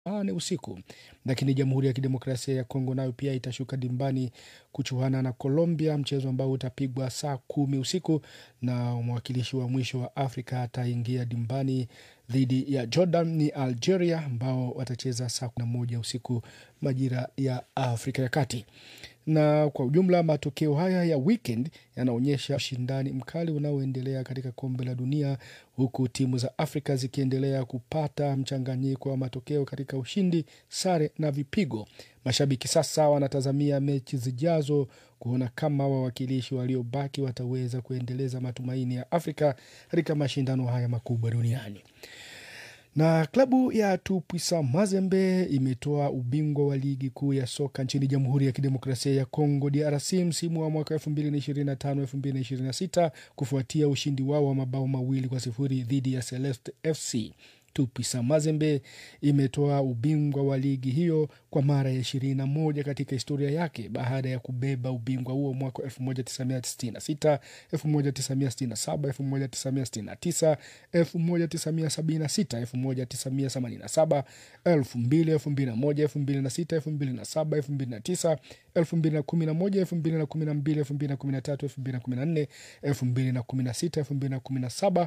nane usiku. Lakini Jamhuri ya Kidemokrasia ya Kongo nayo pia itashuka dimbani kuchuana na Colombia, mchezo ambao utapigwa saa kumi usiku, na mwakilishi wa mwisho wa Afrika ataingia dimbani dhidi ya Jordan ni Algeria, ambao watacheza saa kumi na moja usiku majira ya Afrika ya Kati. Na kwa ujumla matokeo haya ya weekend yanaonyesha ushindani mkali unaoendelea katika kombe la dunia, huku timu za Afrika zikiendelea kupata mchanganyiko wa matokeo katika ushindi, sare na vipigo. Mashabiki sasa wanatazamia mechi zijazo kuona kama wawakilishi waliobaki wataweza kuendeleza matumaini ya Afrika katika mashindano haya makubwa duniani. Na klabu ya Tupuisa Mazembe imetoa ubingwa wa ligi kuu ya soka nchini Jamhuri ya Kidemokrasia ya Kongo DRC msimu wa mwaka 2025-2026 kufuatia ushindi wao wa mabao mawili kwa sifuri dhidi ya Celeste FC. Tupisa Mazembe imetoa ubingwa wa ligi hiyo kwa mara ya ishirini na moja katika historia yake baada ya kubeba ubingwa huo mwaka 1966, 1967, 1969, 1976, 1987, 2000, 2001, 2006, 2007, 2009, 2011, 2012, 2013, 2014, 2016, 2017,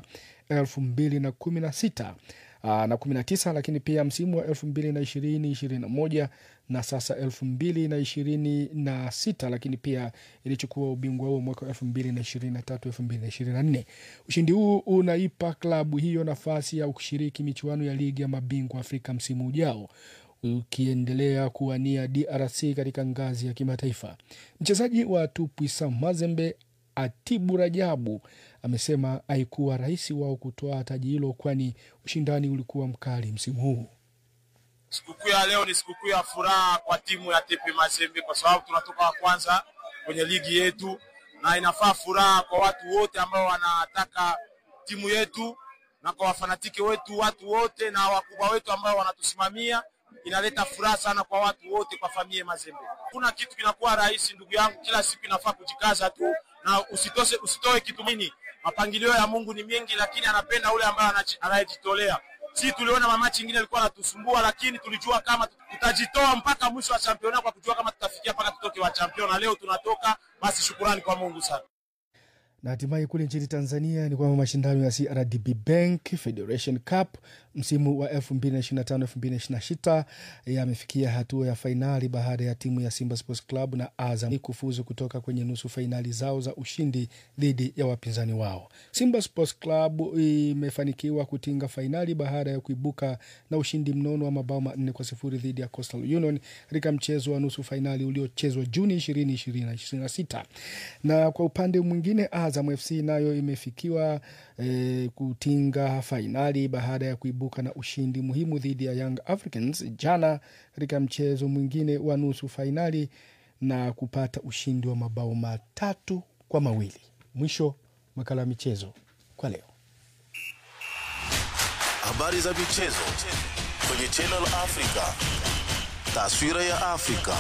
2016 na 19 lakini pia msimu wa 2020 21 na sasa 2026 lakini pia ilichukua ubingwa huo mwaka 2023 2024. Ushindi huu unaipa klabu hiyo nafasi ya kushiriki michuano ya ligi ya mabingwa Afrika msimu ujao ukiendelea kuwania DRC katika ngazi ya kimataifa. Mchezaji wa Tupuisa Mazembe Atibu Rajabu amesema haikuwa rahisi wao kutoa taji hilo, kwani ushindani ulikuwa mkali msimu huu. Sikukuu ya leo ni sikukuu ya furaha kwa timu ya TP Mazembe kwa sababu tunatoka wa kwanza kwenye ligi yetu, na inafaa furaha kwa watu wote ambao wanataka timu yetu na kwa wafanatiki wetu, watu wote na wakubwa wetu ambao wanatusimamia. Inaleta furaha sana kwa watu wote, kwa familia Mazembe. Kuna kitu kinakuwa rahisi, ndugu yangu, kila siku inafaa kujikaza tu na usitose, usitoe kitu mini. Mapangilio ya Mungu ni mengi, lakini anapenda ule ambaye anayejitolea. Si tuliona mamachi ingine alikuwa anatusumbua, lakini tulijua kama tutajitoa mpaka mwisho wa championa kwa kujua kama tutafikia mpaka tutoke wa championa. Leo tunatoka, basi shukurani kwa Mungu sana. Na hatimaye kule nchini Tanzania ni kwamba mashindano ya CRDB Bank Federation Cup msimu wa 2025-2026 yamefikia hatua ya fainali baada ya timu ya Simba Sports Club na Azam kufuzu kutoka kwenye nusu fainali zao za ushindi dhidi ya wapinzani wao. Simba Sports Club imefanikiwa kutinga fainali baada ya kuibuka na ushindi mnono wa mabao manne kwa sifuri dhidi ya Coastal Union katika mchezo wa nusu fainali uliochezwa Juni 2026. Na kwa upande mwingine Azam FC nayo imefikiwa e, kutinga fainali baada ya kuibuka na ushindi muhimu dhidi ya Young Africans jana katika mchezo mwingine wa nusu fainali na kupata ushindi wa mabao matatu kwa mawili. Mwisho makala ya michezo kwa leo. Habari za michezo kwenye Channel Africa, taswira ya Afrika.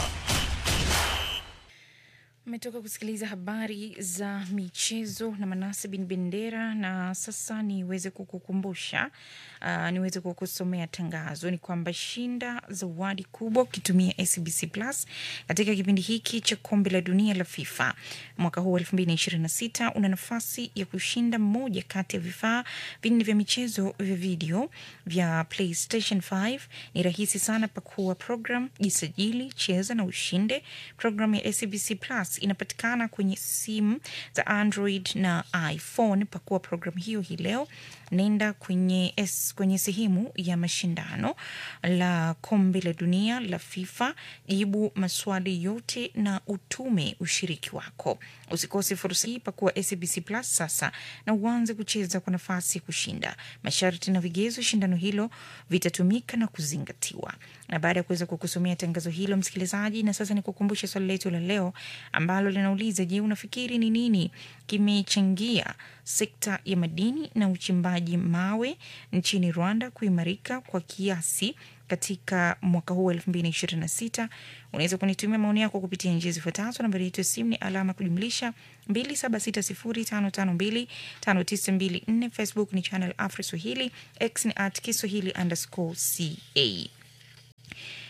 Umetoka kusikiliza habari za michezo na Manase bin Bendera, na sasa niweze kukukumbusha uh, niweze kukusomea tangazo ni kwamba shinda zawadi kubwa ukitumia SBC Plus katika kipindi hiki cha kombe la dunia la FIFA mwaka huu 2026. Una nafasi ya kushinda moja kati ya vifaa vinne vya michezo vya video vya PlayStation 5. Ni rahisi sana, pakua program, jisajili, cheza na ushinde. Program ya SBC Plus inapatikana kwenye simu za Android na iPhone. Pakua programu hiyo hii leo, nenda kwenye, S, kwenye sehemu ya mashindano la kombe la dunia la FIFA, jibu maswali yote na utume ushiriki wako. Usikose fursa hii, pakua SBC Plus sasa na uanze kucheza kwa nafasi ya kushinda. Masharti na vigezo shindano hilo vitatumika na kuzingatiwa. Na baada ya kuweza kukusomea tangazo hilo, msikilizaji, na sasa nikukumbushe swali letu la leo ambalo linauliza, je, unafikiri ni nini kimechangia sekta ya madini na uchimbaji mawe nchini Rwanda kuimarika kwa kiasi katika mwaka huu elfu mbili na ishirini na sita. Unaweza kunitumia maoni yako kupitia njia zifuatazo. Nambari yetu ya simu ni alama kujumlisha mbili saba sita sifuri tano tano mbili tano tisa mbili nne. Facebook ni Channel Africa Swahili, X ni at Kiswahili underscore ca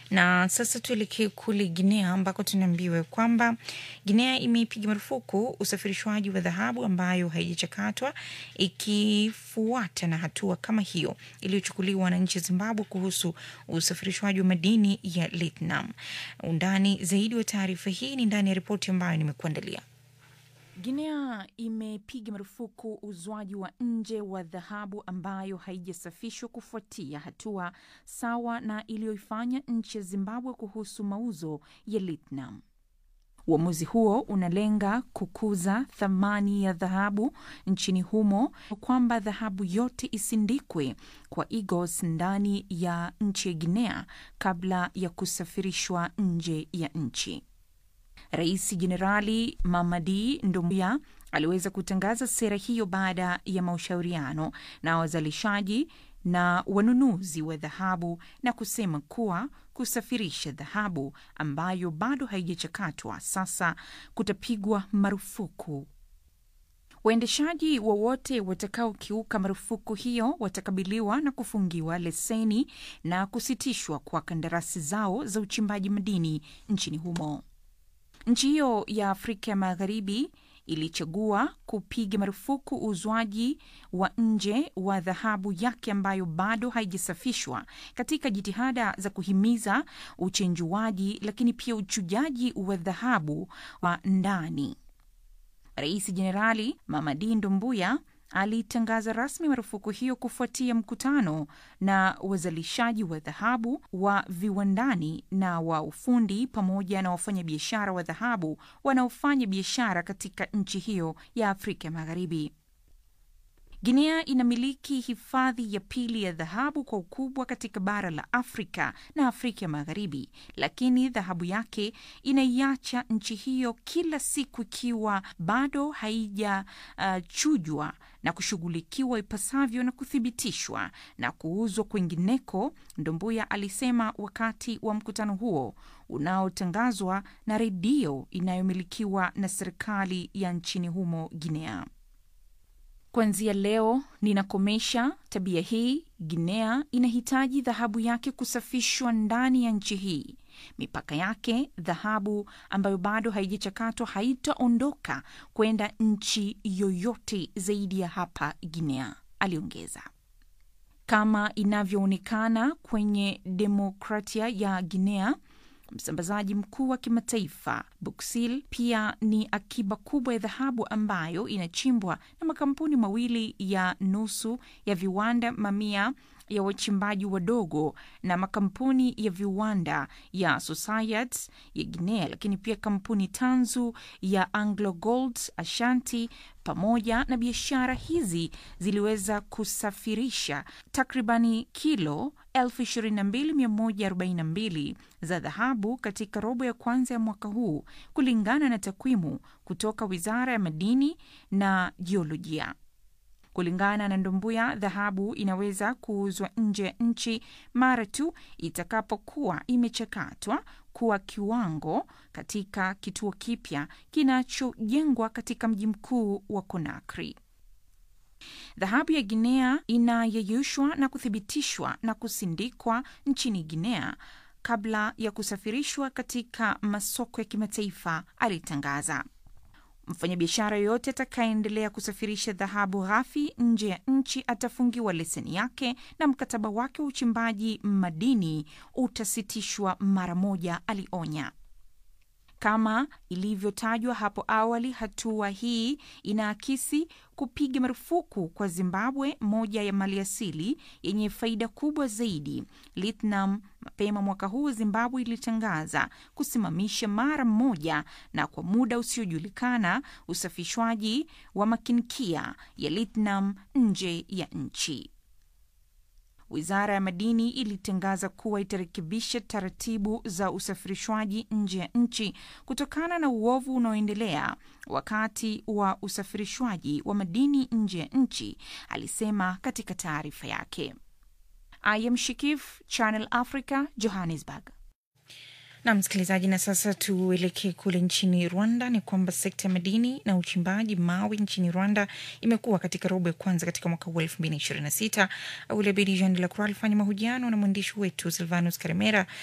Na sasa tuelekee kule Guinea ambako tunaambiwa kwamba Guinea imeipiga marufuku usafirishwaji wa dhahabu ambayo haijachakatwa ikifuata na hatua kama hiyo iliyochukuliwa na nchi ya Zimbabwe kuhusu usafirishwaji wa madini ya lithium. Undani zaidi wa taarifa hii ni ndani ya ripoti ambayo nimekuandalia. Guinea imepiga marufuku uzwaji wa nje wa dhahabu ambayo haijasafishwa kufuatia hatua sawa na iliyoifanya nchi ya Zimbabwe kuhusu mauzo ya lithium. Uamuzi huo unalenga kukuza thamani ya dhahabu nchini humo, kwamba dhahabu yote isindikwe kwa Igos ndani ya nchi ya Guinea kabla ya kusafirishwa nje ya nchi. Rais Jenerali Mamadi Doumbouya aliweza kutangaza sera hiyo baada ya mashauriano na wazalishaji na wanunuzi wa dhahabu na kusema kuwa kusafirisha dhahabu ambayo bado haijachakatwa sasa kutapigwa marufuku. Waendeshaji wowote watakaokiuka marufuku hiyo watakabiliwa na kufungiwa leseni na kusitishwa kwa kandarasi zao za uchimbaji madini nchini humo. Nchi hiyo ya Afrika ya Magharibi ilichagua kupiga marufuku uuzwaji wa nje wa dhahabu yake ambayo bado haijasafishwa katika jitihada za kuhimiza uchenjuaji, lakini pia uchujaji wa dhahabu wa ndani. Rais Jenerali Mamadi Doumbouya alitangaza rasmi marufuku hiyo kufuatia mkutano na wazalishaji wa dhahabu wa viwandani na wa ufundi pamoja na wafanyabiashara wa dhahabu wanaofanya biashara katika nchi hiyo ya Afrika Magharibi. Guinea inamiliki hifadhi ya pili ya dhahabu kwa ukubwa katika bara la Afrika na Afrika ya Magharibi, lakini dhahabu yake inaiacha nchi hiyo kila siku ikiwa bado haijachujwa uh, na kushughulikiwa ipasavyo na kuthibitishwa na kuuzwa kwingineko, Ndombuya alisema wakati wa mkutano huo unaotangazwa na redio inayomilikiwa na serikali ya nchini humo Guinea. Kuanzia leo ninakomesha tabia hii. Guinea inahitaji dhahabu yake kusafishwa ndani ya nchi hii. Mipaka yake, dhahabu ambayo bado haijachakatwa haitaondoka kwenda nchi yoyote zaidi ya hapa Guinea, aliongeza. Kama inavyoonekana kwenye demokratia ya Guinea, msambazaji mkuu wa kimataifa Buksil pia ni akiba kubwa ya dhahabu ambayo inachimbwa na makampuni mawili ya nusu ya viwanda, mamia ya wachimbaji wadogo na makampuni ya viwanda ya Societe ya Guinea, lakini pia kampuni tanzu ya Anglo Gold Ashanti. Pamoja na biashara hizi ziliweza kusafirisha takribani kilo 22142 za dhahabu katika robo ya kwanza ya mwaka huu, kulingana na takwimu kutoka Wizara ya Madini na Jiolojia. Kulingana na Ndombuya, dhahabu inaweza kuuzwa nje ya nchi mara tu itakapokuwa imechakatwa kuwa kiwango katika kituo kipya kinachojengwa katika mji mkuu wa Conakry. Dhahabu ya Guinea inayeyushwa na kuthibitishwa na kusindikwa nchini Guinea kabla ya kusafirishwa katika masoko ya kimataifa, alitangaza. Mfanyabiashara yoyote atakayeendelea kusafirisha dhahabu ghafi nje ya nchi atafungiwa leseni yake na mkataba wake wa uchimbaji madini utasitishwa mara moja, alionya. Kama ilivyotajwa hapo awali, hatua hii inaakisi kupiga marufuku kwa Zimbabwe, moja ya maliasili yenye faida kubwa zaidi, lithium. Mapema mwaka huu Zimbabwe ilitangaza kusimamisha mara moja na kwa muda usiojulikana usafishwaji wa makinikia ya lithium nje ya nchi. Wizara ya Madini ilitangaza kuwa itarekebisha taratibu za usafirishwaji nje ya nchi kutokana na uovu unaoendelea wakati wa usafirishwaji wa madini nje ya nchi, alisema katika taarifa yake. I am Shikif, Channel Africa, Johannesburg. Na msikilizaji, na sasa tuelekee kule nchini Rwanda. Ni kwamba sekta ya madini na uchimbaji mawe nchini Rwanda imekuwa katika robo ya kwanza katika mwaka huu elfu mbili na ishirini na sita. Aulabedi Jean de la Croix alifanya mahojiano na mwandishi wetu Silvanus Karemera